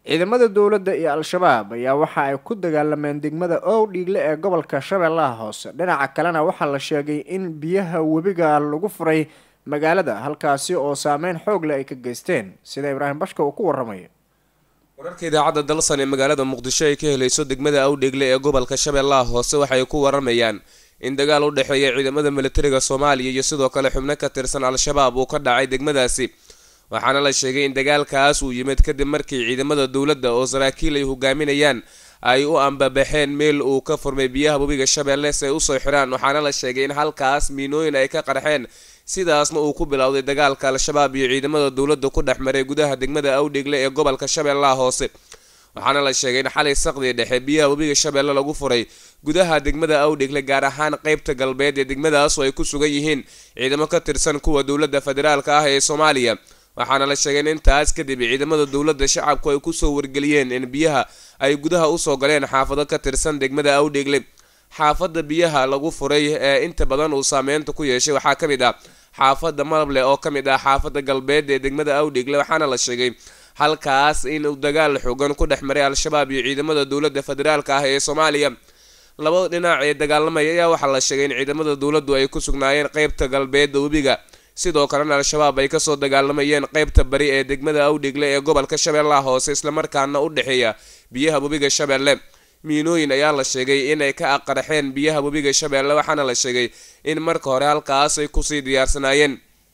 ciidamada dowladda iyo al-shabaab ayaa waxa ay ku dagaalameen degmada owdhiigle ee gobolka shabeellaha hoose dhinaca kalena waxaa la sheegay in biyaha webiga lagu furay magaalada halkaasi oo saameyn xoog leh ay ka geysteen sida ibraahim bashka uu ku waramayo wararka idaacadda dalsan ee magaalada muqdisho ay ka helayso degmada awdheegle ee gobolka shabeellaha hoose waxay ku waramayaan in dagaal u dhexeeya ciidamada militariga soomaaliya iyo sidoo kale xubno ka tirsan al-shabaab uu ka dhacay degmadaasi waxaana la sheegay in dagaalkaas uu yimid kadib markii ciidamada dowladda oo saraakiil ay hogaaminayaan ay u ambabaxeen meel uu ka furmay biyaha webiga shabeelle si ay usoo xiraan waxaana la sheegay in halkaas miinooyin ay ka qarxeen sidaasna uu ku bilowday dagaalka al-shabaab iyo ciidamada dowladda ku dhex maray gudaha degmada awdheegle ee gobolka shabeellaha hoose waxaana la sheegay in xalay saqdii dhexe biyaha webiga shabeelle lagu furay gudaha degmada awdheegle gaar ahaan qeybta galbeed ee degmadaas oo ay ku sugan yihiin ciidamo ka tirsan kuwa dowladda federaalka ah ee soomaaliya waxaana la sheegay in intaas kadib ciidamada dowladda shacabku ay kusoo wargeliyeen in biyaha ay gudaha usoo galeen xaafado ka tirsan degmada awdheegle xaafada biyaha lagu furay ee inta badan uu saameynta ku yeeshay waxaa ka mid ah xaafada malable oo ka mid ah xaafada galbeed ee degmada awdheegle waxaana la sheegay halkaas inuu dagaal xoogan ku dhex maray al-shabaab iyo ciidamada dowladda federaalka ah ee soomaaliya labada dhinac ee dagaalamaya ayaa waxaa la sheegay in ciidamada dowladdu ay ku sugnaayeen qeybta galbeedda webiga sidoo kalena al-shabaab ay kasoo dagaalamayeen qeybta bari ee degmada awdheegle ee gobolka shabeellaha hoose islamarkaana u dhexeeya biyaha webiga shabeelle miinooyin ayaa la sheegay inay ka aqarxeen biyaha webiga shabeelle waxaana la sheegay in marka hore halkaas ay kusii diyaarsanaayeen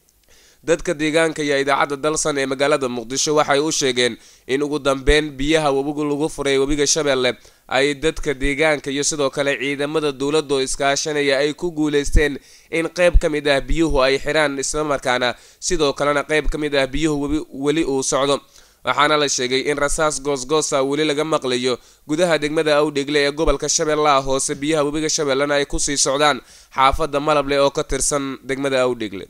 dadka deegaanka iyo idaacadda dalsan ee magaalada muqdisho waxay u sheegeen in ugu dambeyn biyaha webigu lagu furay webiga shabeelle ay dadka deegaanka iyo sidoo kale ciidamada dowladda oo iskaashanaya ay ku guuleysteen in qeyb ka mid ah biyuhu ay xiraan islamarkaana sidoo kalena qeyb ka mid ah biyuhu weli uu socdo waxaana la sheegay in rasaas goosgoosa weli laga maqlayo gudaha degmada awdheegle ee gobolka shabeellaha hoose biyaha webiga shabeellena ay kusii socdaan xaafadda malable oo ka tirsan degmada awdheegle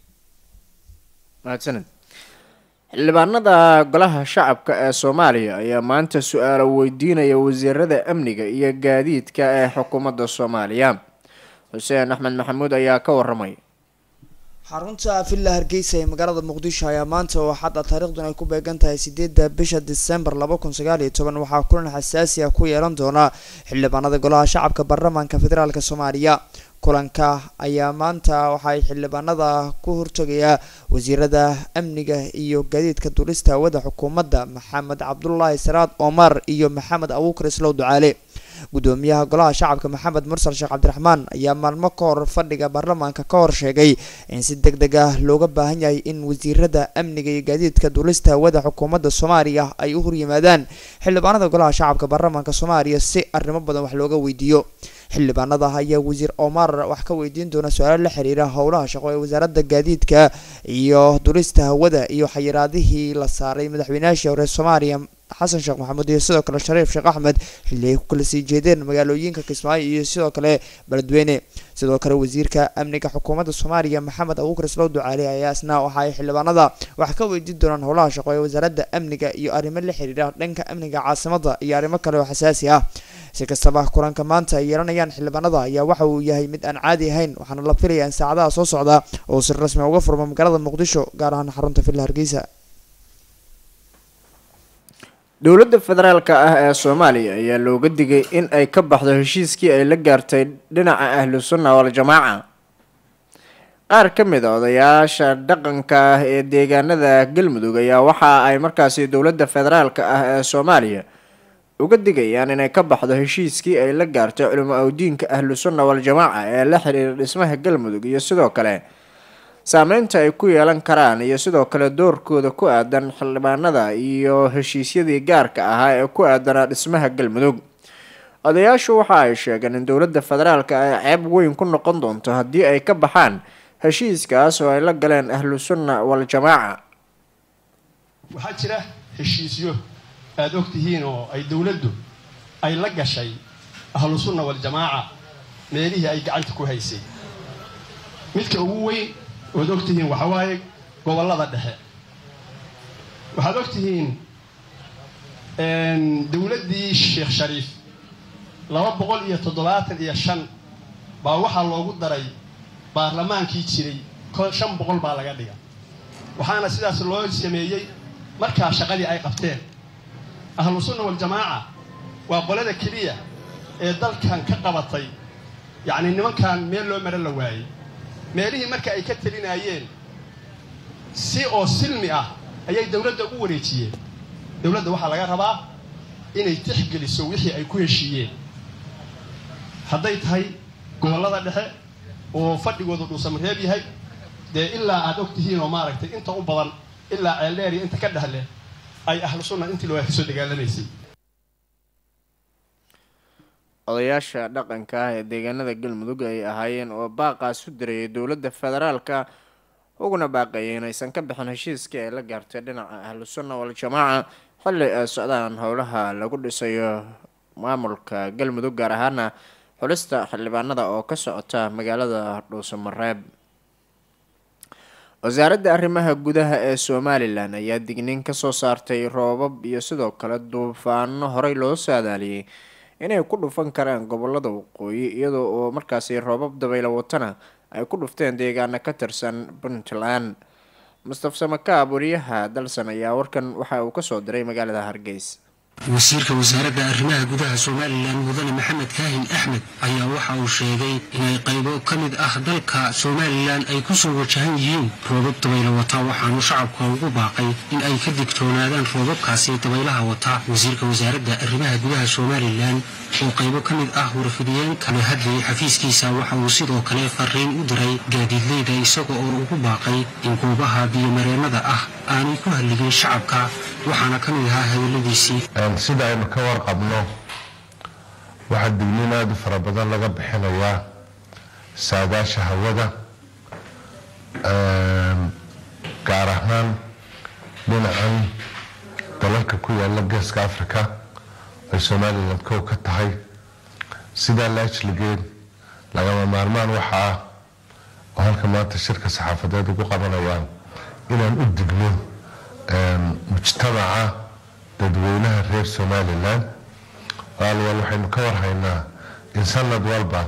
mahadsaned xildhibaanada golaha shacabka ee soomaaliya ayaa maanta su-aalo weydiinaya wasiirada amniga iyo gaadiidka ee xukuumadda soomaaliya xuseen axmed maxamuud ayaa ka waramay xarunta villa hargeysa ee magaalada muqdisho ayaa maanta oo xadda taariikhdun ay ku beegan tahay sideedda bisha disembar laba kun sagaal iyo toban waxaa kulan xasaasi ah ku yeelan doona xildhibaanada golaha shacabka baarlamaanka federaalk soomaaliya kulanka ayaa maanta waxay xildhibaanada ku hortagayaa wasiirada amniga iyo gaadiidka duulista hawada xukuumadda maxamed cabdulaahi saraad omar iyo maxamed abuukar islow ducaale gudoomiyaha golaha shacabka maxamed mursal sheekh cabdiraxmaan ayaa maalmo ka hor fadhiga baarlamaanka ka hor sheegay in si deg deg ah looga baahan yahay in wasiirada amniga iyo gaadiidka duulista hawada xukuumadda soomaaliya ay u horyimaadaan xildhibaanada golaha shacabka baarlamaanka soomaaliya si arrimo badan wax looga weydiiyo xildhibaanada ayaa wasiir omar wax ka weydiin doona su-aalo la xiriira howlaha shaqo ee wasaaradda gaadiidka iyo dulista hawada iyo xayiraadihii la saaray madaxweynayaashii hore soomaaliya xasan sheekh maxamuud iyo sidoo kale shariif sheekh axmed xilli ay ku kala sii jeedeen magaalooyinka kismaayo iyo sidoo kale beledweyne sidoo kale wasiirka amniga xukuumadda soomaaliya maxamed abuukar islow ducaali ayaa isna waxa ay xildhibaanada wax ka weydiin doonaan howlaha shaqo ee wasaaradda amniga iyo arrimo la xiriira dhanka amniga caasimada iyo arrimo kale oo xasaasi ah si kastaba kulanka maanta ay yeelanayaan xildhibaanada ayaa waxa uu yahay mid aan caadi ahayn waxaana la filayaa in saacadaha soo socda oo si rasmi uga furmo magaalada muqdisho gaar ahaan xarunta villa hargeysa dowladda federaalka ah ee soomaaliya ayaa looga digay in ay ka baxdo heshiiskii ay la gaartay dhinaca ahlu sunna wal-jamaaca qaar ka mid a odayaasha dhaqanka ah ee deegaanada galmudug ayaa waxa ay markaasi dowladda federaalka ah ee soomaaliya uga digayaan inay ka baxdo heshiiskii ay la gaartay culimo awdiinka ahlu sunna wal-jamaaca ee la xiriira dhismaha galmudug iyo sidoo kale saameynta ay ku yeelan karaan iyo sidoo kale doorkooda ku aadan xildhibaanada iyo heshiisyadii gaarka ahaa ee ku aadanaa dhismaha galmudug odayaashu waxa ay sheegeen in dowladda federaalka ay ceeb weyn ku noqon doonto haddii ay ka baxaan heshiiskaas oo ay la galeen ahlu sunna wal-jamaaca waxaa jira heshiisyo aada og tihiin oo ay dowladdu ay la gashay ahlu sunna wal-jamaaca meelihii ay gacanta ku haysay midka ugu weyn oad og tihiin waxaa waaye gobollada dhexe waxaad og tihiin dowladdii sheekh shariif laba boqol iyo toddobaatan iyo shan baa waxaa loogu daray baarlamaankii jiray shan boqol baa laga dhiga waxaana sidaas loo sameeyey markaa shaqadii ay qabteen ahlu sunna waljamaaca waa qolada keliya ee dalkan ka qabatay yacni nimankan meel loo maro la waayey meelihii marka ay ka telinaayeen si oo silmi ah ayay dowladda u wareejiyeen dowladda waxaa laga rabaa inay tixgeliso wixii ay ku heshiiyeen hadday tahay gobollada dhexe oo fadhigoodu dhuusamareeb yahay dee ilaa aad og tihiin oo maaragtay inta u badan ilaa ceeldheer iyo inta ka dhehle ay ahlu sunna intii loo kasoo dagaalamaysay odayaasha dhaqanka ah ee deegaanada galmudug ay ahaayeen oo baaqaas u dirayay dowladda federaalka uguna baaqayay inaysan ka bixin heshiiskii ay la gaartay dhinaca ahlu sunna wal-jamaaca xilli ay socdaan howlaha lagu dhisayo maamulka galmudug gaar ahaana xulista xildhibaanada oo ka socota magaalada dhuusamareeb wasaaradda arrimaha gudaha ee somalilan ayaa digniin kasoo saartay roobab iyo sidoo kale duufaano horey loo saadaaliyey inay ku dhufan karaan gobolada waqooyi iyadoo oo markaasi roobab dabaylo watana ay ku dhufteen deegaana ka tirsan puntland mustafa samakaab wariyaha dalsan ayaa warkan waxa uu kasoo diray magaalada hargeysa wasiirka wasaaradda arrimaha gudaha somalilan mudane maxamed kaahin axmed ayaa waxa uu sheegay inay qaybo ka mid ah dalka somalilan ay ku soo wajahan yihiin roobab dabaylo wata waxaanu shacabka ugu baaqay in ay ka digtoonaadaan roobabkaasi dabaylaha wata wasiirka wasaaradda arrimaha gudaha somalilan oo qaybo ka mid ah warfidiyeenka la hadlayay xafiiskiisa waxa uu sidoo kale fariin u diray gaadiidleyda isaga oo ugu baaqay in goobaha biyomareennada ah aanay ku halligin shacabka waxaana ka mid ahaa hadalladiisii sida aynu ka warqabno waxaa digniin aada u fara badan laga bixinayaa saadaasha hawada gaar ahaan dhinacan dalalka ku yaala geeska africa ay somalilan kow ka tahay sidaa laajligeed lagama maarmaan waxa ah oo halka maanta shirka saxaafadeed ugu qabanayaan inaan u digno mujtamaca dadweynaha reer somalilan waalwal waxaynu ka warhaynaa in sanad walba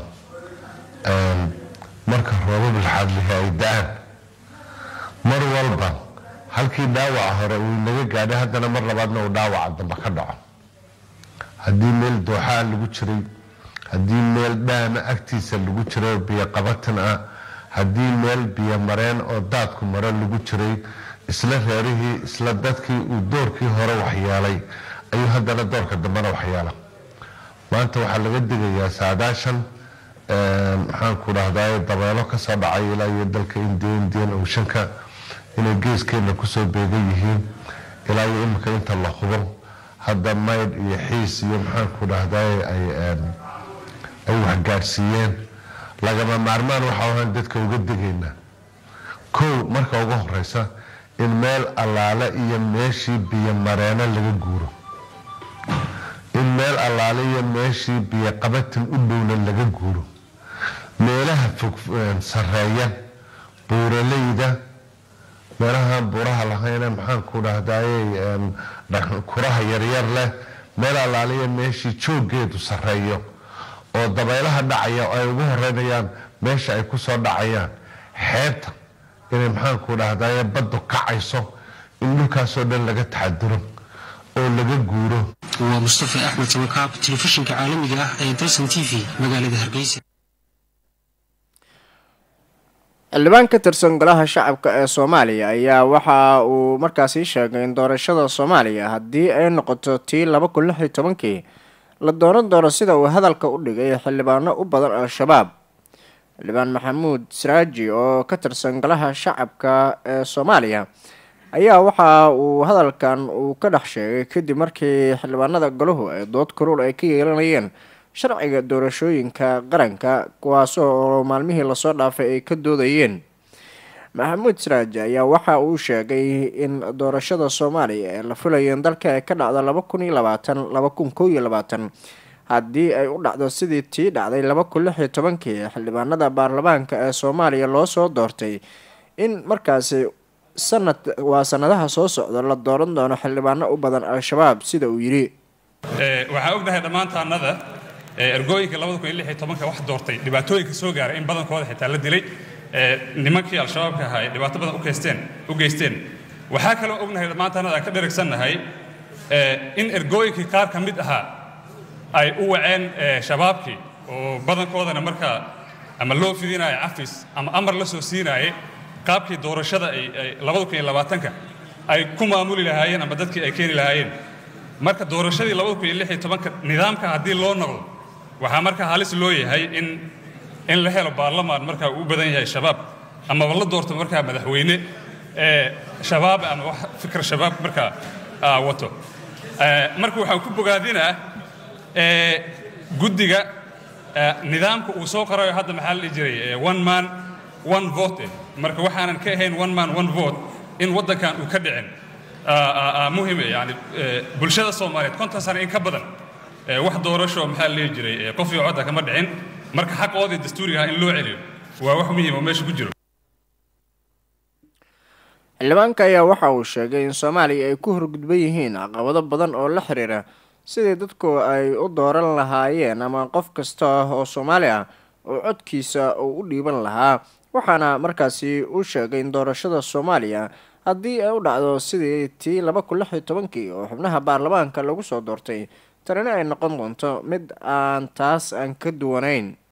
marka roobab laxadlihi ay da-aan mar walba halkii dhaawaca hore uu inaga gaadhay haddana mar labaadna uu dhaawaca dambe ka dhaco haddii meel dooxaa lagu jiray haddii meel dhaama agtiisa lagu jiray oo biyo qabatan ah haddii meel biyo mareen oo daadku maro lagu jiray isla reerihii isla dadkii uu doorkii hore waxyeelay ayuu haddana doorka dambena waxyeela maanta waxaa laga digayaa saadaashan maxaanku dhahdaa dabeelo kasoo dhacay ilaa iyo dalka indiya indian oceanka inay geeskeena kusoo beegan yihiin ilaa iyo imika inta la hubo hadda maydh iyo xiis iyo maxaanku dhahdaa ay waxgaadhsiiyeen lagama maarmaan waxa ahaan dadka uga digaynaa kow marka ugu horeysa in meel allaale iyo meeshii biyo mareeno laga guuro in meel allaale iyo meeshii biyo qabatin u dhowna laga guuro meelaha fog sareeya buuraleyda meelahaan buuraha lahayne maxaanku dhahdaye kuraha yaryar leh meel allaale iyo meeshii jooggeedu sareeyo oo dabaylaha dhacaya oo ay ugu horeynayaan meesha ay kusoo dhacayaan xeebta inay maxaanku dhahdaye baddu kacayso in dhulkaasoo dhan laga taxaduro oo laga guuro waa mustafa axmed samakaab telefishinka caalamiga ah ee dalsan t v magaalada hargeysa xildhibaan ka tirsan golaha shacabka ee soomaaliya ayaa waxa uu markaasi sheegay in doorashada soomaaliya haddii ay noqoto tii laba kun lix iyo tobankii la dooran doono sida uu hadalka u dhigay xildhibaano u badan al-shabaab xildhibaan maxamuud siraaji oo ka tirsan golaha shacabka ee soomaaliya ayaa waxa uu hadalkan uu ka dhex sheegay kadib markii xildhibaanada golahu ay dood karuul ay ka yeelanayeen sharciga doorashooyinka qaranka kuwaas oo maalmihii lasoo dhaafay ay ka doodayeen maxamuud siraaji ayaa waxa uu sheegay in doorashada soomaaliya ee la filayeen dalka ay ka dhacdo laba kun iyo labaatan laba kun kow iyo labaatan haddii ay u dhacdo sidii tii dhacday laba kun lix iyo tobankii xildhibaanada baarlamaanka ee soomaaliya loo soo doortay in markaasi sanad waa sanadaha soo socda la dooran doono xildhibaano u badan al-shabaab sida uu yidhi waxaa ognahay dhammaantaannada ergooyinka wax doortay dhibaatooyinka soo gaaray in badankooda xitaa la dilay nimankii al-shabaabka ahaa ay dhibaato badan u geysteen waxaa kaloo ognahay dhammaantaannada aan ka dheragsannahay in ergooyinkii qaar ka mid ahaa ay u waceen shabaabkii oo badankoodana markaa ama loo fidinayo cafis ama amar la soo siinaayay qaabkii doorashada ay labada kun iyo labaatanka ay ku maamuli lahaayeen ama dadkii ay keeni lahaayeen marka doorashadii labada kun iyo lix iyo tobanka nidaamka haddii loo noqdo waxaa markaa halis loo yahay in in la helo baarlamaan markaa uu u badan yahay shabaab amaba la doorto markaa madaxweyne shabaab ama wax fikir shabaab markaa wato marka waxaan ku bogaadinaa guddiga nidaamka uu soo qorayo hadda maxaa la dhihi jiray one man one vote marka waxaanan ka ahayn one man one vote in waddankan uu ka dhicin muhime yani bulshada soomaaliyeed konton sano in ka badan wax doorasho maxaa la dhihi jiray qof iyo codda kama dhicin marka xaqoodii dastuuriga in loo celiyo waa wax muhiim oo meesha ku jiro xildhibaanka ayaa waxa uu sheegay in soomaaliya ay ku horgudban yihiin caqabado badan oo la xiriira sidii dadku ay u dooran lahaayeen ama qof kasta oo soomaali ah oo codkiisa uu u dhiiban lahaa waxaana markaasi uu sheegay in doorashada soomaaliya haddii ay u dhacdo sidii tii laba kun lix iyo tobankii oo xubnaha baarlamaanka lagu soo doortay tanina ay noqon doonto mid aan taas aan ka duwanayn